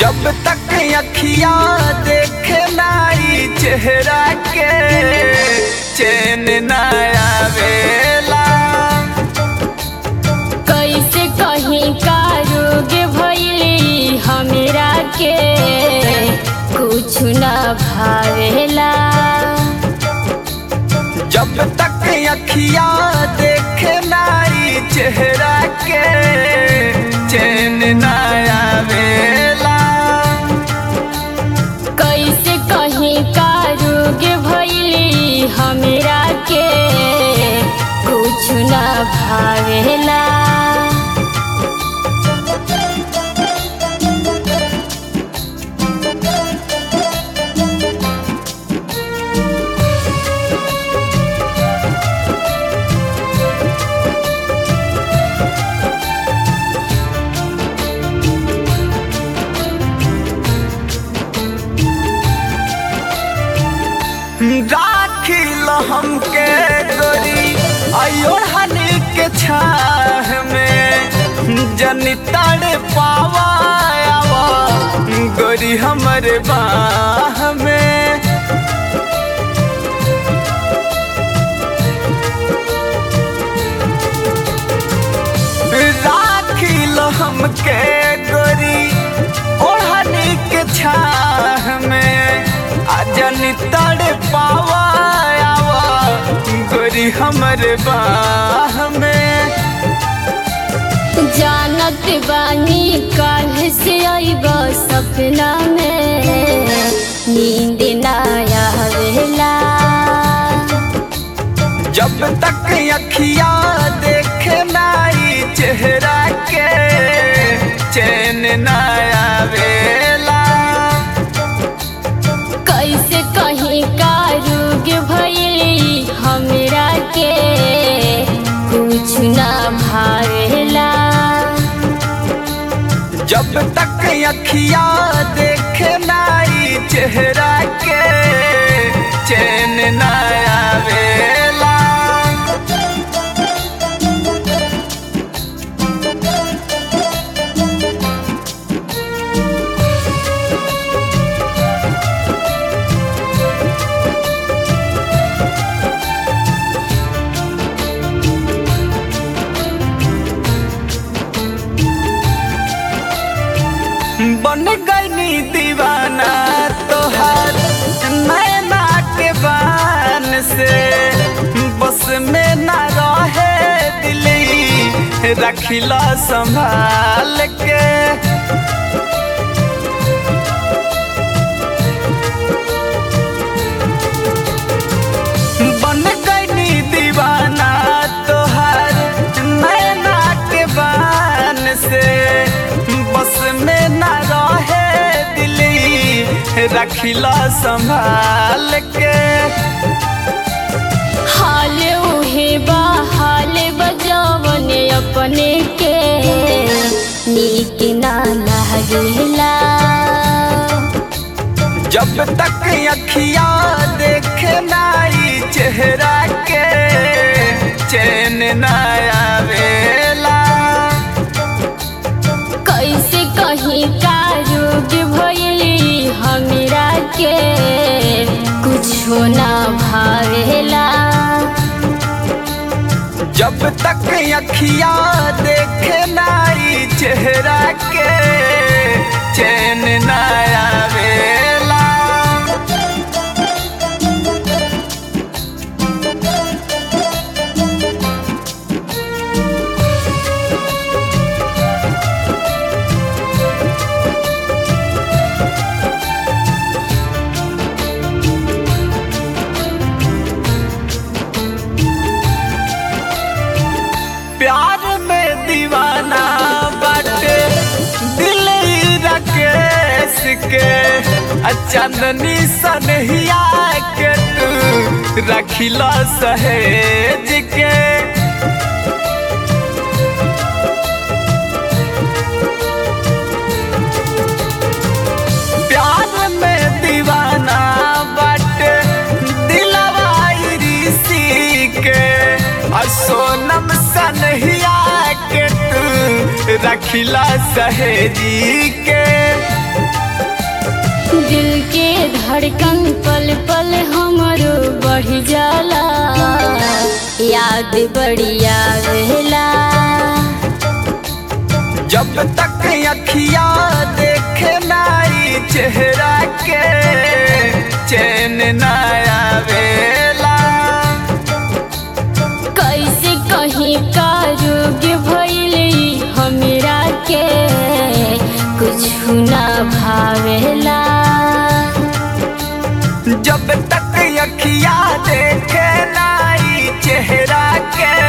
जब तक अखिया देखे नाई चेहरा के चैन न आवेला कैसे कहीं का रोग भइली हमरा के कुछ न भावेला जब तक अखिया देखे नाई चेहरा के चैन न आवेला कैसे कहीं का रोग भइली हमरा के कुछ न भावेला राखिल हमके गोरी अयोहनी के छाह में जनी तड़ पावा आवा गोरी हमरे बाह में राखिल हमके गोरी ओढ़नी के छाह में अजनी तड़ पावा आवा गोरी हमरे बाह में जानत बानी काल से आईब सपना में नींद ना आवेला जब तक अखिया देखे नाई चेहरा के चैन न आवेला कैसे कहीं का रोग भइली हमरा के कुछ ना भावेला जब तक अखिया देखे नाई चेहरा के चैन न आवेला बन गईनी दीवाना तोहार नैना के बान से बस में ना रहे दिली रखिला संभाल के बन गईनी दीवाना तोहार नैना के बान से बस में ना रहे दिली रखिला संभाल के हाल उहे बा हाल बजावन अपने के नीक ना लागेला जब तक अखिया देखे नाई चेहरा के चैन न आवेला कैसे कहीं का रोग भइली हमरा के कुछो ना भावेला जब तक अखिया देखे नाई चेहरा के चैन न आवेला प्यार में दीवाना बाटे दिल राकेश के आ चांदनी सनहिया के तू रखिला सहेज के प्यार में दीवाना बाटे दिलवा ऋषि के आ सोनम सनहिया के तू रखिला सहेजी के दिल के धड़कन पल पल हमरो बढ़ जाला याद बड़ी आवेला जब तक अखिया देखे नाई चेहरा के चैन न आवेला कैसे कहीं का रोग भइले हमरा के कुछ ना भावेला जब तक अखिया देखे नाई चेहरा के